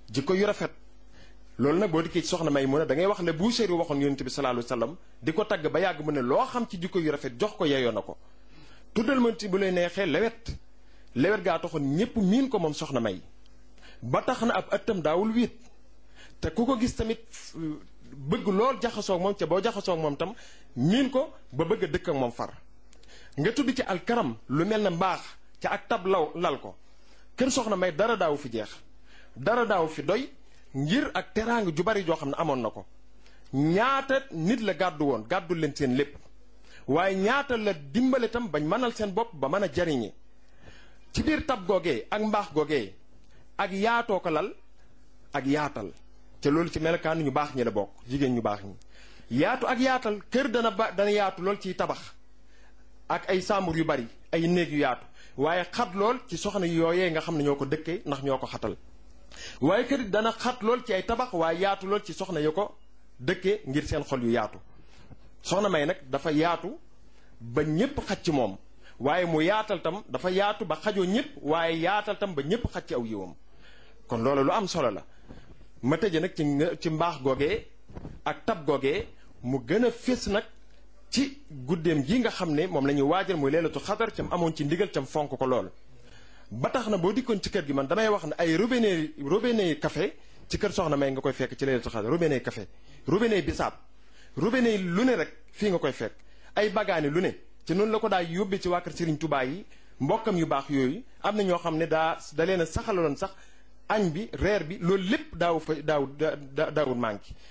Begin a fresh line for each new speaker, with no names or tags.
jikko yu rafet loolu nag boo dikkee ci soxna may mu ne da ngay wax ne Buusiri waxoon yonent bi sallallahu alayhi wasallam di ko tagg ba yàgg mu ne loo xam ci jikko yu rafet jox ko yeyoo na ko tuddal ma ci bu lay neexee lewet lewet gaa taxoon ñépp miin ko moom soxna may ba tax na ab ëttam daawul wiit te ku ko gis tamit bëgg lool jaxasoog moom ca boo jaxasoog moom tam miin ko ba bëgg a dëkk ak moom far nga tudd ci alkaram lu mel ne mbaax ca ak tab law lal ko kër soxna may dara daawu fi jeex dara daawu fi doy ngir ak teraanga ju bari joo xam ne amoon na ko ñaata nit la gàddu woon gàddu leen seen lépp waaye ñaata la dimbale tam bañ mënal seen bopp ba mën a jariñe ci biir tab googee ak mbaax googee ak yaatoo ko lal ak yaatal te loolu ci melokaan ñu baax ñi la bokk jigéen ñu baax ñi yaatu ak yaatal kër dana ba dana yaatu lool ciy tabax ak ay sàmbur yu bari ay néeg yu yaatu waaye xat lool ci soxna yooyee nga xam ne ñoo ko dëkkee ndax ñoo ko xatal waaye kër dana xat lool ci ay tabax waaye yaatu lool ci soxna yu ko dëkkee ngir seen xol yu yaatu soxna may nag dafa yaatu ba ñépp xaj ci moom waaye mu yaatal tam dafa yaatu ba xajoo ñépp waaye yaatal tam ba ñépp xaj ci aw yiwam kon loolu lu am solo la ma tëje nag ci ci mbaax googee ak tab googee mu gën a fés nag ci guddeem gi nga xam ne moom la ñuy waajal muy leelatu xadar cam amoon ci ndigal cam fonk ko lool ba tax na boo dikkoon ci kër gi man damay wax ne ay robinet robinet café ci kër soxna may nga koy fekk ci leelatu xadar robinet café robinet bisaab robinet lu ne rek fii nga koy fekk ay bagaani lu ne ci noonu la ko daa yóbbee ci waa kër Serigne Touba yi mbokkam yu baax yooyu am na ñoo xam ne daa da leen a saxaloon sax añ bi reer bi loolu lépp daaw fa daaw daawul manqué